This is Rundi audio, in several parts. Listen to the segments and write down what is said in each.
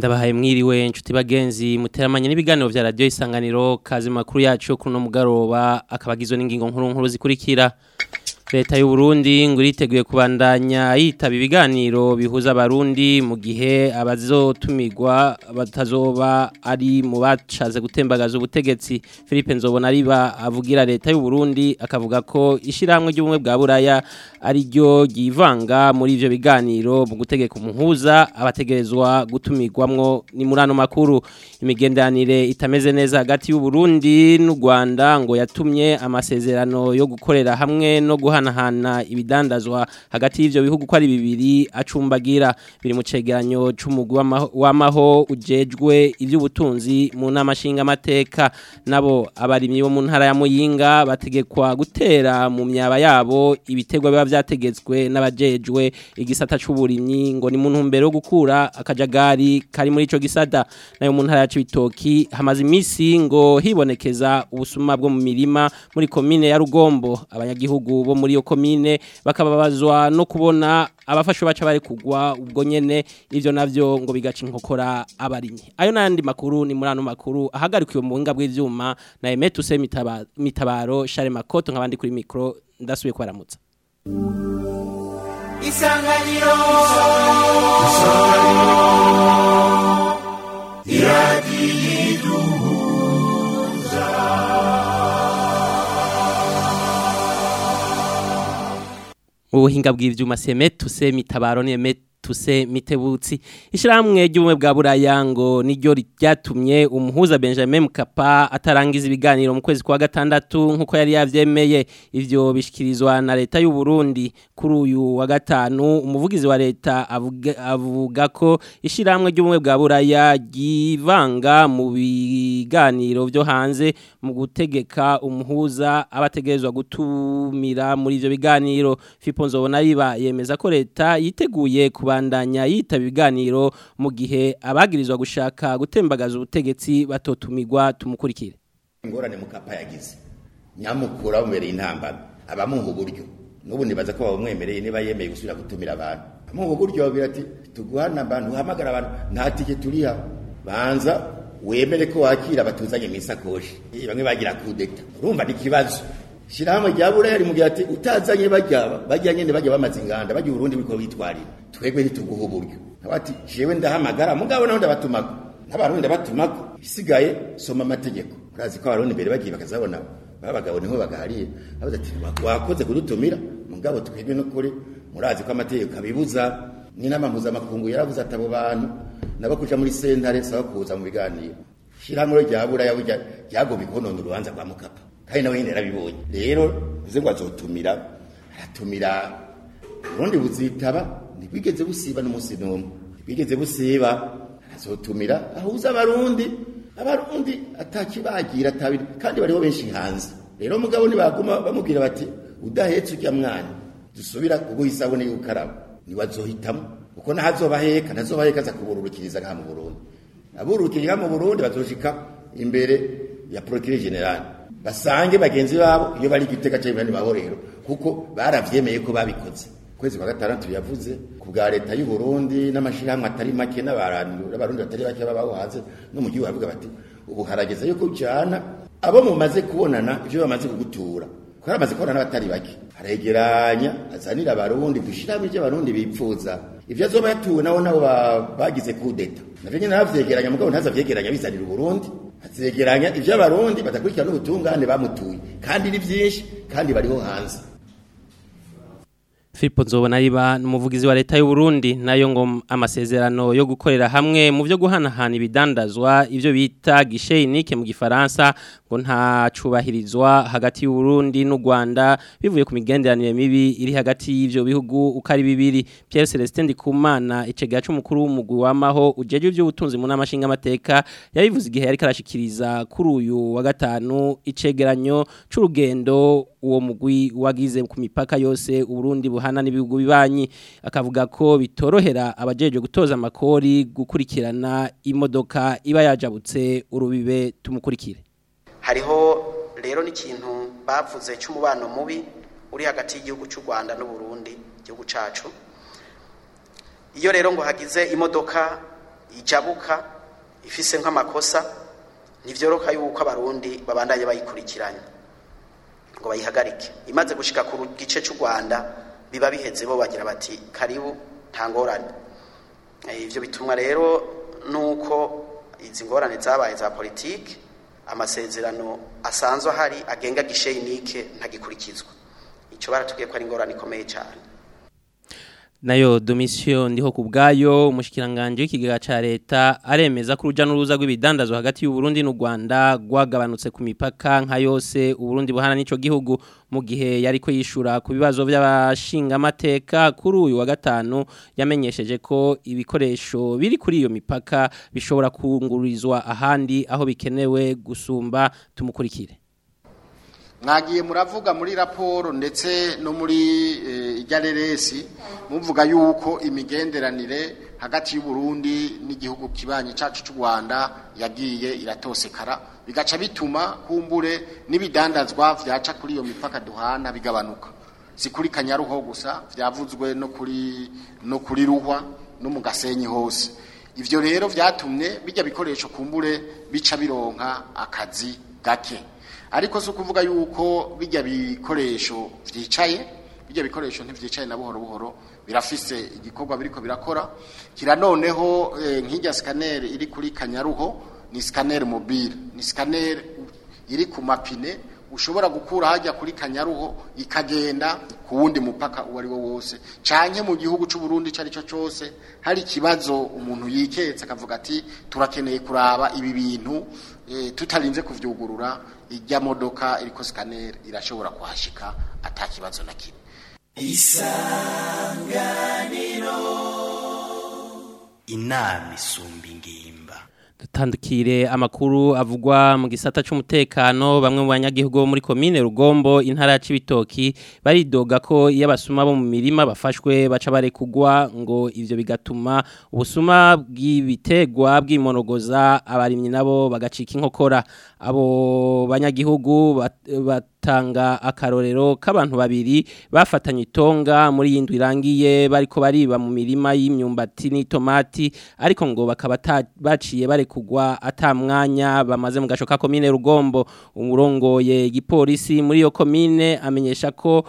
ndabahaye mwiriwe inshuti bagenzi muteramanye n'ibiganiro vya radio isanganiro kazi makuru yacu kuri no mugaroba akabagizwe n'ingingo nkuru nkuru zikurikira leta y'u Burundi ngo iriteguye kubandanya yitaba ibiganiro bihuza abarundi mu gihe abazotumirwa batazoba ari mu bacaze gutembagaza ubutegetsi Philippe Nzobona riba avugira leta y'u Burundi akavuga ko ishiramwe ry'ubumwe bwa Buraya ari ryo ryivanga muri ivyo biganiro mu gutegeka umuhuza abategerezwa gutumirwamwo ni murano makuru imigendanire itameze neza hagati y'u Burundi n'u Rwanda ngo yatumye amasezerano yo gukorera hamwe no guhanahana ibidandazwa hagati y'ivyo bihugu ko ari bibiri acumbagira biri mu cegeranyo c'umugwi w'amaho ujejwe ivy'ubutunzi mu nama nshingamateka nabo abarimyi bo mu ntara ya Muyinga bategekwa gutera mu myaba yabo ibitegwa biba vyategetswe n'abajejwe igisata c'uburimyi ngo ni mu ntumbero yo gukura akajagari kari muri ico gisata nayo mu ntara ya Cibitoki hamaze imisi ngo hibonekeza ubusuma bwo mu mirima muri komine ya Rugombo abanyagihugu bo muri iyo komine bakababazwa no kubona abafashwe baca bari kugwa ubwo nyene ivyo navyo ngo bigaca inkokora abarimyi ayo nandi makuru ni murano makuru ahagarikiwe mu buhinga bw'ivyuma na Emetu se mitabaro, mitabaro Share Makoto nkabandi kuri micro ndasubiye kwaramutsa Isanganiro Isanganiro Iradiyiduhuza ubuhinga bw'ivyuma semetu se mitabaro ni emetu tuse mitebutsi ishiramwe ry'ubumwe bwa buraya ngo niryo ryatumye umuhuza Benjamin Mkapa atarangiza ibiganiro mu kwezi kwa gatandatu nkuko yari yavyemeye ivyo bishikirizwa na leta y'u Burundi kuri uyu wa gatanu umuvugizi wa leta avuga, avuga ko ishiramwe ry'ubumwe bwa buraya givanga mu biganiro vyo hanze mu gutegeka umuhuza abategerezwa gutumira muri ivyo biganiro Fipo Nzobona riba yemeza ko leta yiteguye kuba kubandanya yitaba ibiganiro mu gihe abagirizwa gushaka gutembagaza ubutegetsi batotumirwa tumukurikire ingorane mukapa yagize nyamukura bumereye intambara abamuha uburyo n'ubu nibaza ko bamwemereye niba yemeye gusubira gutumira abantu amuha uburyo babwira ati tuguhana abantu uhamagara abantu nta tike turiha banza wemere ko wakira batuzanye mu isakoshi bamwe bagira kudeta urumva ni ikibazo shirahamwe rya buraya rimugira ati utazanye bajya bajya nyene bajya bamaze inganda bajya urundi biko bitwarira twebwe ntituguha uburyo abati jewe ndahamagara mugabo naho ndabatumako n'abarundi ndabatumako isigaye soma amategeko urazi ko abarundi mbere bagiye bakazabona babagabo niho bagahariye abaza ati wakoze kudutumira mugabo twebwe no kuri murazi ko amategeko abibuza n'inama mpuzamakungu yaravuze ati abo bantu nabo kuja muri sentare saba kuza mu biganiro shirahamwe rya buraya ryagomba konona urubanza rwa mukapa kandi nawe nyine yarabibonye rero uze ngo azotumira aratumira urundi buzitaba ntibwigeze busiba n'umunsi n'umwe ntibwigeze busiba arazotumira ahuza abarundi abarundi atakibagira atabiri kandi bariho benshi hanze rero mugabo ntibaguma bamubwira bati udahetse ujya mwana dusubira kuguha isabune y'ukaraba ntiwazohitamo kuko ntazobaheka ntazobaheka aza kubururukiriza ngaha mu burundi abururukiriza mu burundi bazoshika imbere ya procureur general basange bagenzi babo iyo bari gitega cyo ibandi mahorero kuko baravyemeye ko babikoze kwezi kwa gatandatu yavuze ku bwa leta y'u Burundi n'amashirahamwe atari make n'abarundi n'abarundi batari bake babaho hanze no mu gihugu bavuga bati ubu harageze yuko ujana abo mumaze kubonana ivyo bamaze kugutura ko haramaze kubonana batari bake aregeranya azanira abarundi dushiramo ivyo abarundi bipfuza ivyo azoba yatuwe nabo nabo bagize kudeta navyo nyene navyegeranya mugabo ntazavyegeranya bizanira uburundi azegeranya ivyo abarundi badakurikirana n'ubutungane bamutuye kandi ni vyinshi kandi bariho hanze Filipo Nzobona riba n'umuvugizi wa leta y'u Burundi nayo ngo amasezerano yo gukorera hamwe mu byo guhanahana ibidandazwa ivyo bita guichet unique mu gifaransa ngo nta cubahirizwa hagati y'u Burundi n'u Rwanda bivuye ku migenderanire mibi iri hagati y'ivyo bihugu uko ari bibiri Pierre Celestin Ndikumana icegera c'umukuru w'umugwi wamaho ujeje ivy'ubutunzi mu namashinga amateka yabivuze igihe yari karashikiriza kuri uyu wa gatanu icegeranyo c'urugendo uwo mugwi wagize ku mipaka yose Uburundi buhana n'ibihugu bibanyi akavuga ko bitorohera abajeje gutoza amakori gukurikirana imodoka iba yajabutse urubibe tumukurikire hariho rero n'ikintu bavuze cy'umubano mubi uri hagati y'igihugu cy'u Rwanda n'u Burundi igihugu cacu iyo rero ngo hagize imodoka ijabuka ifise nk'amakosa ntivyoroka yuko abarundi babandanye bayikurikiranye ngo bayihagarike imaze gushika ku gice cy'u rwanda biba biheze bo bagira bati karibu nta ngorane ivyo bitumwa rero nuko izi ngorane zabaye za politiki amasezerano asanzwe ahari agenga gisheyinike ntagikurikizwa icyo baratubwiye ko ari ingorane ikomeye cyane nayo domisiyo ndiho ku bwayo umushikiranganje w'ikigega ca leta aremeza ko uruja n'uruza rw'ibidandazwa hagati y'u Burundi n'u Rwanda rwagabanutse ku mipaka nka yose u Burundi buhana n'ico gihugu mu gihe yariko yishura ku bibazo by'abashinga amateka kuri uyu wa gatanu yamenyesheje ko ibikoresho biri kuri iyo mipaka bishobora kungururizwa ahandi aho bikenewe gusumba tumukurikire mwagiye muravuga muri raporo ndetse no muri igareresi muvuga yuko imigenderanire hagati y'u Burundi n'igihugu kibanye cyacu cy'u Rwanda yagiye iratosekara bigaca bituma kumbure n'ibidandazwa vyaca kuri iyo mipaka duhana bigabanuka si kuri kanyaruho gusa vyavuzwe no kuri no kuri ruhwa no mu gasenyi hose ivyo rero vyatumye bijya bikoresho kumbure bica bironka akazi gake ariko si ukuvuga yuko bijya bikoresho vyicaye bijya bikoresho ntivyicaye na buhoro buhoro birafise igikorwa biriko birakora kira noneho eh, nk'ijya scanner iri kuri kanyaruho ni scanner mobile ni scanner iri ku mapine ushobora gukura hajya kuri kanyaruho ikagenda ku wundi mupaka uwo ari wo wose canke mu gihugu c'u Burundi cari cyo cyose hari ikibazo umuntu yiketse akavuga ati turakeneye kuraba ibi bintu e, tutarinze kuvyugurura ijya modoka iriko scanner irashobora kuhashika atakibazo na kimwe isanganiro inama isumba ingimba dutandukire amakuru avugwa mu gisata cy'umutekano bamwe mu banyagihugu bo muri komine rugombo intara ya cibitoki baridoga ko iyo abasuma bo mu mirima bafashwe baca barekugwa ngo ivyo bigatuma ubusuma bw'ibitegwa bw'imonogoza abarimyi nabo bagacika inkokora abo banyagihugu batanga akarorero k'abantu babiri bafatanye itonga muri yindwi irangiye bariko bariba mu mirima y'imyumbati n'itomati ariko ngo bakaba baciye bare kugwa atamwanya bamaze mu gasho ka komine rugombo umurongoye igipolisi muri iyo komine amenyesha ko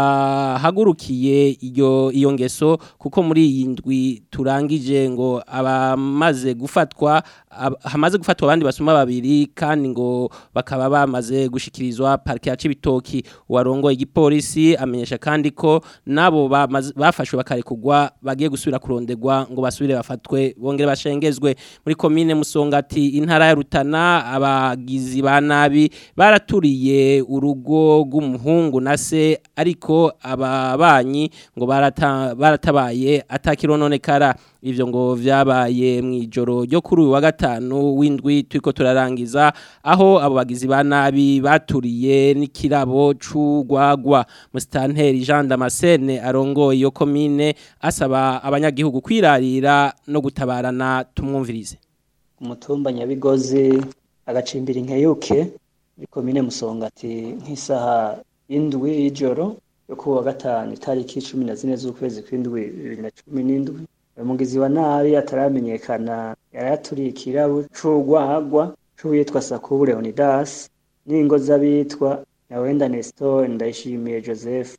bahagurukiye iyo iyo ngeso kuko muri iyi ndwi turangije ngo abamaze gufatwa hamaze gufatwa abandi basuma babiri kandi ngo bakaba bamaze gushikirizwa parike ya Cibitoki warongoye igipolisi amenyesha kandi ko nabo bafashwe bakarekugwa bagiye gusubira kurondegwa ngo basubire bafatwe bongere bashengezwe muri komine musongati intara ya Rutana abagizi ba nabi baraturiye urugo rw'umuhungu na se ariko ababanyi ngo barata, baratabaye atakirononekara ivyo ngo vyabaye mwijoro ryo kuri uyu wa gatanu w'indwi turiko turarangiza aho abo bagizi ba nabi baturiye n'ikirabo c'ugwagwa musitanteri Jean Damascene arongoye iyo komine asaba abanyagihugu kwirarira no gutabarana tumwumvirize umutumba nyabigozi agacimbira inkeyuke muri komine musongati nk'isaha y'indwi y'ijoro yo ku wa gatanu itariki cumi na zine z'ukwezi kw'indwi bibiri na cumi n'indwi umugizi wa nabi ataramenyekana yari yaturiye ikirabo c'urwagwa c'uwitwa Sakubu Leonidas n'ingo z'abitwa Nyawenda Nestor Ndayishimiye Joseph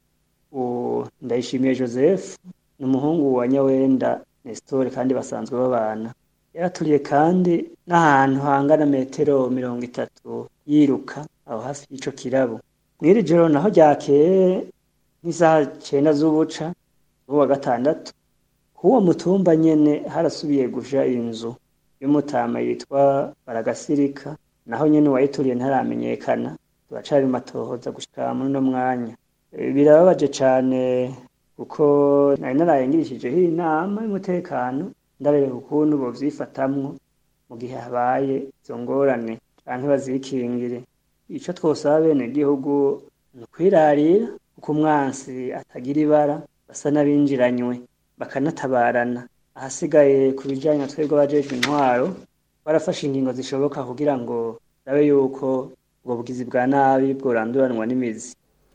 u Ndayishimiye Joseph ni umuhungu wa Nyawenda Nestor kandi basanzwe babana yaraturiye kandi n'ahantu hangana metero mirongo itatu yiruka aho hafi y'ico kirabo mw'iri joro naho ryakeye nk'isaha cenda z'ubuca wa gatandatu kuwo mutumba nyene harasubiye guja inzu y'umutama yitwa Baragasirika naho nyene wayituriye ntaramenyekana turacari matohoza gushika muri no mwanya birababaje cane kuko nari narayengirishijeho inama y'umutekano ndareba ukuntu bovyifatamwo mu gihe habaye izo ngorane canke bazikingire ico twosaba bene gihugu ni ukwirarira kuko umwansi atagira ibara basa n'abinjiranywe bakanatabarana ahasigaye ku bijyanye twebwe abajejwe intwaro barafashe ingingo zishoboka kugira ngo rabe yuko ubwo bugizi bwa nabi bworanduranwa n'imizi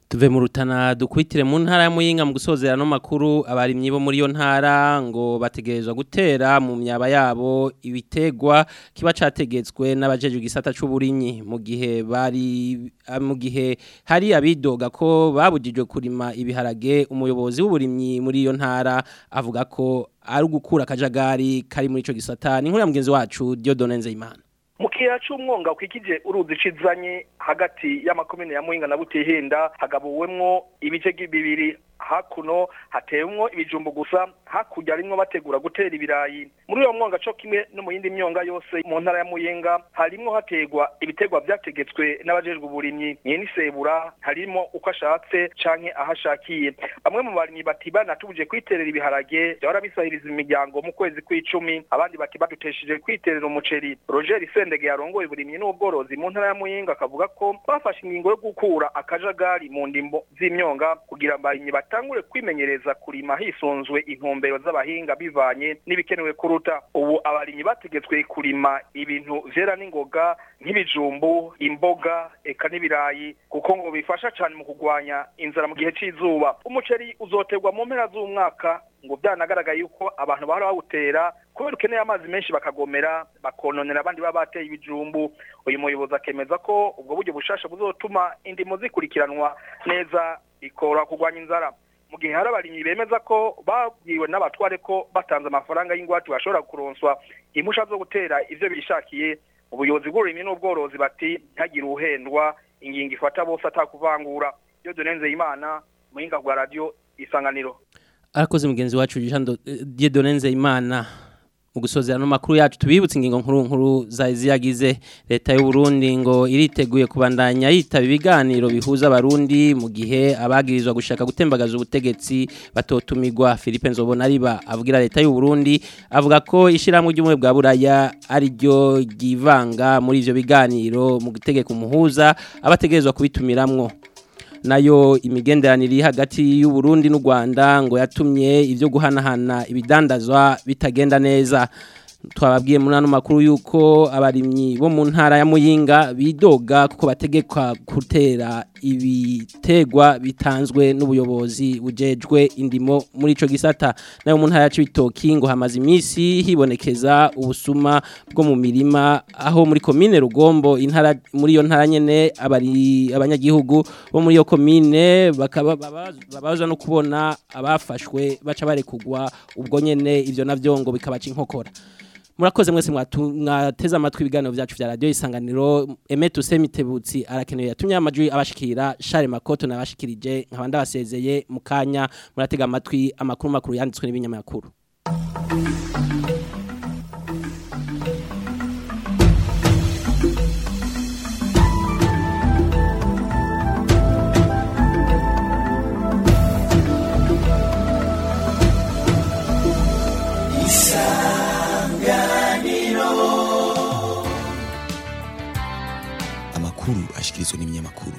tuve mu rutana dukwitire mu ntara ya muyinga mu gusozera no makuru abarimyi bo muri yo ntara ngo bategerezwa gutera mu myaba yabo ibitegwa kiba categetswe n'abajeje gisata c'uburinyi mu gihe bari ah, mu gihe hari abidoga ko babujijwe kurima ibiharage umuyobozi w'uburimyi muri iyo ntara avuga ko ari ugukura akajagari kari muri ico gisata ni nkuru ya mugenzi wacu Dieudonne Nzeyimana mu kiyaya c'umwonga ukikije uruzi cizanye hagati y'amakomine ya Muhinga na Butihinda hagabuwemwo ibice bibiri hakuno hatewemwo ibijumbu gusa hakurya harimwo bategura gutera ibirayi muri uyo mwonga co kimwe no mu yindi myonga yose mu ntara ya Muyenga harimwo hategwa ibitegwa vyategetswe n'abajejwe uburimyi nyene isebura harimo uko ashatse canke ahashakiye bamwe mu barimyi bati banatubuje kwiterera ibiharage byahora bisahiriza imiryango mu kwezi kw'icumi abandi bati badutesheje kwiterera umuceri Roger Sendege yarongoye uburimyi n'ubworozi mu ntara ya Muyenga akavuga ko bafashe ingingo yo gukura akajagari mu ndimbo z'imyonga kugira abarimyi batangure kwimenyereza kurima hisunzwe intumbero z'abahinga bivanye n'ibikenewe kuruta ubu abarimyi bategetswe kurima ibintu vyera n'ingoga nk'ibijumbu imboga eka n'ibirayi kuko ngo bifasha cane mu kugwanya inzara mu gihe c'izuba umuceri uzoterwa mu mpera z'umwaka ngo byanagaragaye yuko abantu bahora bawutera kubera ukeneye amazi menshi bakagomera bakononera abandi baba bateye ibijumbu uyu muyobozi akemeza ko ubwo buryo bushasha buzotuma indimo zikurikiranwa neza ikora kurwanya inzara mu gihe hari abarimyi bemeza ko babwiwe n'abatware ko batanze amafaranga y'ingwate bashobora kuronswa impusha zo gutera ivyo bishakiye ubuyobozi bw'uburimyi n'ubworozi bati ntihagire uhendwa ingingo ifata bose atakuvangura iyo dunenze imana muhinga bwa radio isanganiro arakoze mugenzi wacu Dieudonne Nzeyimana mu gusozera no makuru yacu tubibutse ingingo nkuru nkuru za ziyagize leta y'u Burundi ngo iriteguye kubandanya yitaba ibiganiro bihuza abarundi mu gihe abagirizwa gushaka gutembagaza ubutegetsi batotumirwa Philippe Nzobona riba avugira leta y'u Burundi avuga ko ishiramwe ry'umwe bwa buraya ari ryo ryivanga muri ivyo biganiro mu gutegeka umuhuza abategerezwa kubitumiramwo nayo imigenderanire iri hagati y'u Burundi n'u Rwanda ngo yatumye ibyo guhanahana ibidandazwa bitagenda neza twababwiye muri ano makuru yuko abarimyi bo mu ntara ya Muyinga bidoga kuko bategekwa gutera ibitegwa bitanzwe n'ubuyobozi bujejwe indimo muri ico gisata nayo mu ntara ya Cibitoki ngo hamaze imisi hibonekeza ubusuma bwo mu mirima aho muri komine Rugombo intara muri iyo ntara nyene abari abanyagihugu bo muri iyo komine bakaba babazwa no kubona abafashwe baca barekugwa ubwo nyene ivyo navyo ngo bikabaca inkokora murakoze mwese mwateze amatwi ibiganiro byacu vya radio isanganiro Emetu Semitebutsi arakenewe yatumye amajwi abashikira Charles Makoto nabashikirije nkabanda basezeye mukanya muratega amatwi amakuru makuru yanditswe n'ibinyamakuru amakuru ashikirizwa n'ibinyamakuru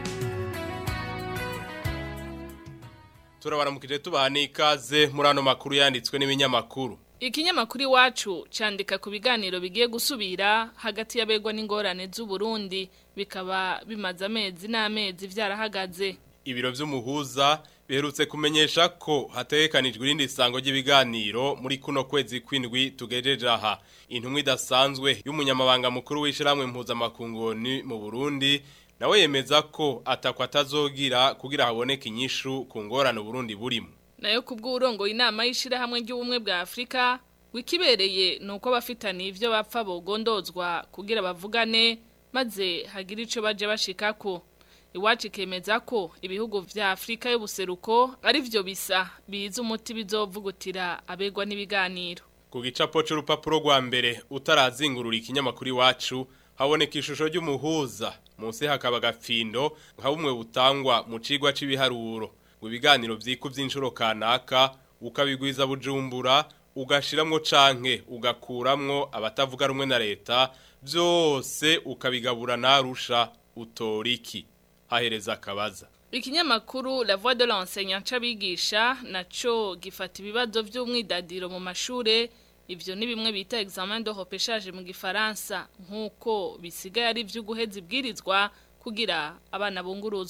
turabaramukije tubaha n'ikaze muri ano makuru yanditswe n'ibinyamakuru Ikinyamakuru iwacu candika ku biganiro bigiye gusubira hagati y'abegwa n'ingorane z'u Burundi bikaba bimaze amezi n'amezi vyarahagaze. ibiro vy'umuhuza biherutse kumenyesha ko hategekanijwe irindi sango ry'ibiganiro muri kuno kwezi kwindwi tugejeje aha intumwa idasanzwe y'umunyamabanga mukuru w'ishiramwe mpuzamakungoni mu Burundi nawe yemeza ko atakwa atazogira kugira haboneke inyishu ku ngorane Burundi burimo Nayo kubw'urongo inama y'ishirahamwe ry'ubumwe bwa Afrika wikibereye nuko abafitaniye ivyo bapfa bogondozwa kugira bavugane maze hagira ico baje bashikako iwacu ikemeza ko ibihugu vya Afrika y'ubuseruko ari vyo bisa biza umuti bizovugutira abegwa n'ibiganiro ku gicapo c'urupapuro rwa mbere utarazingurura ikinyamakuru iwacu haboneka ishusho ry'umuhuza munsi hakaba agafindo nka bumwe butangwa mu cigwa c'ibiharuro ngo ibiganiro vyikuvye inshuro kanaka ukabigwiza bujumbura ugashiramwo canke ugakuramwo abatavuga rumwe na leta vyose ukabigabura narusha utoriki hahereza akabaza Ikinyamakuru La Voix de l'enseignant cabigisha naco gifata ibibazo vy'umwidadiro mu mashure ivyo ni bimwe bita examen de repêchage mu gifaransa nkuko bisigaye ari vyo guheza ibwirizwa kugira abana bunguruzwe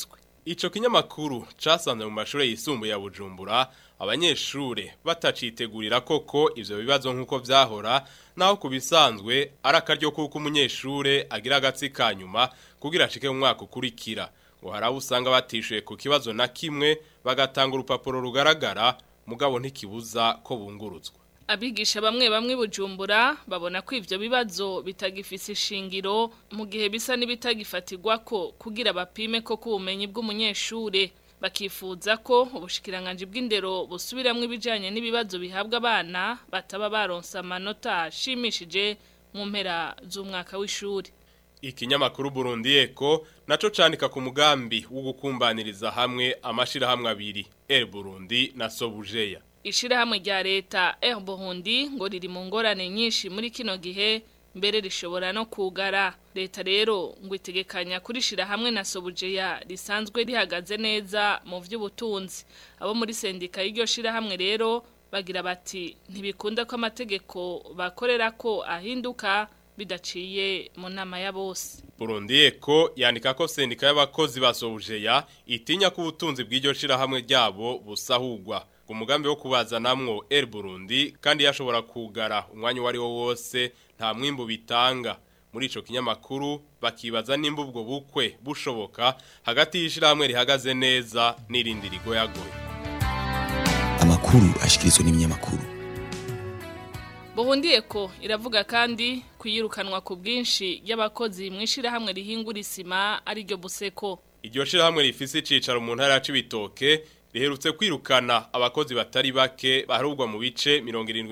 Ico kinyamakuru casanze mu mashure yisumbuye ya Bujumbura abanyeshure batacitegurira koko ivyo bibazo nkuko vyahora naho kubisanzwe arakaryo kuko umunyeshure agira agatsi kanyuma kugira ashike mu mwaka ukurikira ngo haraho usanga batishuye ku kibazo na kimwe bagatanga urupapuro rugaragara mugabo ntikibuza ko bungurutswa abigisha bamwe bamwe bujumbura babona ko ivyo bibazo bitagifise ishingiro mu gihe bisa n'ibitagifatirwa ko kugira bapime ko kubumenyi bw'umunyeshure bakifuza ko ubushikiranganje bw'indero busubiramwo ibijanye n'ibibazo bihabwa abana bataba baronsa amanota ashimishije mu mpera z'umwaka w'ishuri Ikinyamakuru Burundi Eko naco canika ku mugambi wo gukumbaniriza hamwe amashirahamwe abiri El Burundi na Sobujeya Ishirahamwe rya leta Air Burundi ngo riri mu ngorane nyinshi muri kino gihe mbere rishobora no kugara leta rero ngo itegekanya kurishira hamwe na Sobujeya risanzwe rihagaze neza mu vy'ubutunzi abo muri sendika y'iryo shirahamwe rero bagira bati ntibikunda ko amategeko bakorera ko ahinduka bidaciye mu nama ya bose Burundi Eko yandika ko sendika y'abakozi ba Sobujeya itinya ko ubutunzi bw'iryo shirahamwe ryabo busahurwa umugambi wo kubazanamwo El Burundi kandi yashobora kugara umwanya wari wo wose nta mwimbo bitanga muri ico kinyamakuru bakibaza nimba ubwo bukwe bushoboka hagati y'ishirahamwe rihagaze neza n'irindi rigoyagoye amakuru ashikirizwa n'ibinyamakuru Burundi Eko iravuga kandi kuyirukanwa ku bwinshi y'abakozi mu ishirahamwe rihingura isima ari ryo buseko iryo shirahamwe rifise icicaro mu ntara ya Cibitoke riherutse kwirukana abakozi batari bake baharugwa mu bice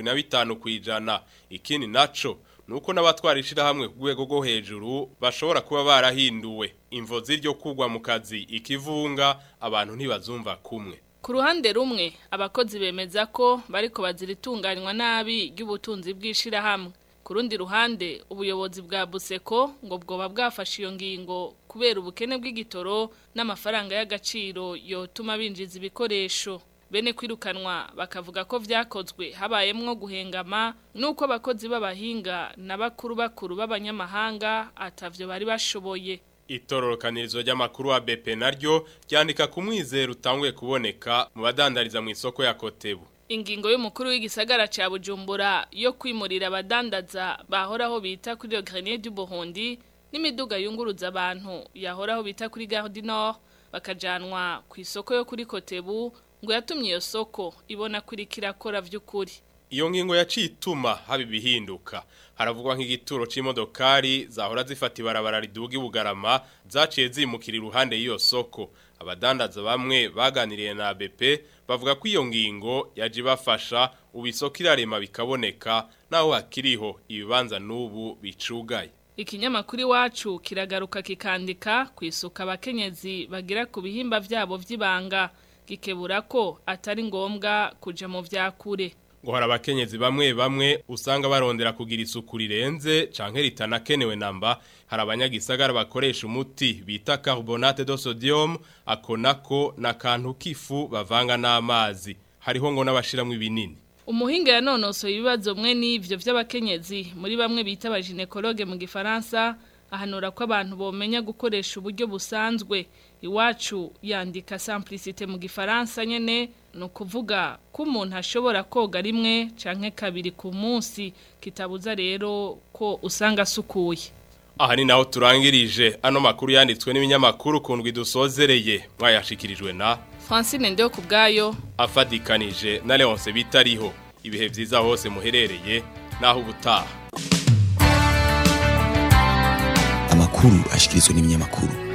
75 kwijana ikindi naco nuko n'abatwara ishirahamwe ku rwego rwo hejuru bashobora kuba barahinduwe imvo z'iryo kugwa mu kazi ikivunga abantu ntibazumva kumwe Ku ruhande rumwe abakozi bemeza ko bariko baziritunganywa nabi ry'ubutunzi bw'ishirahamwe ku rundi ruhande ubuyobozi bwa Buseko ngo bwoba bwafashe iyo ngingo kubera ubukene bw'igitoro n'amafaranga y'agaciro yotuma binjiza ibikoresho bene kwirukanwa bakavuga ko vyakozwe habayemwo guhengama nuko abakozi b'abahinga na bakuru bakuru b'abanyamahanga atavyo bari bashoboye Itororokanirizo ry'amakuru wa BP naryo ryandika ku mwizero utanguye kuboneka mu badandariza mu isoko ya Kotebu Ingingo y'umukuru w'igisagara ca Bujumbura yo kwimurira abadandaza bahoraho bita kuri Le Grenier du Burundi n'imiduga yunguruza abantu yahoraho bita kuri Gare du Nord bakajanwa ku isoko yo kuri Kotebu ngo yatumye iyo soko ibona kuri kirakora vy'ukuri Iyo ngingo yacituma haba ibihinduka haravugwa nk'igituro c'imodokari zahora zifata ibarabara riduga ibugarama zaciye zimukira iruhande y'iyo soko abadandaza bamwe baganiriye na BP bavuga ko iyo ngingo yaje bafasha ubisoko irarema bikaboneka naho hakiriho ibibanza n'ubu bicugaye Ikinyamakuru iwacu kiragaruka kikandika ku isuka abakenyezi bagira ku bihimba vyabo vy'ibanga gikebura ko atari ngombwa kuja mu vyakure ngo hari abakenyezi bamwe bamwe usanga barondera kugira isuku rirenze canke ritanakenewe namba hari abanyagisagara bakoresha umuti bita carbonate de sodium ako nako na kantu kifu bavanga n'amazi hariho ngo n'abashiramwe ibinini Umuhinga yanonosoye ibibazo mwe n'ivyo vy'abakenyezi muri bamwe bita abaginekologe mu gifaransa ahanura ko abantu bomenya gukoresha uburyo busanzwe iwacu yandika simplicité mu gifaransa nyene no kuvuga ko umuntu ashobora koga rimwe canke kabiri ku munsi kitabuza rero ko usanga asukuye aha ni naho turangirije ano makuru yanditswe n'ibinyamakuru kundwi dusozereye mwayashikirijwe na Francine Ndeho kubgayo afadikanije na Leonce bitariho ibihe vyiza hose muherereye naho ubutaha amakuru ashikirizwa n'ibinyamakuru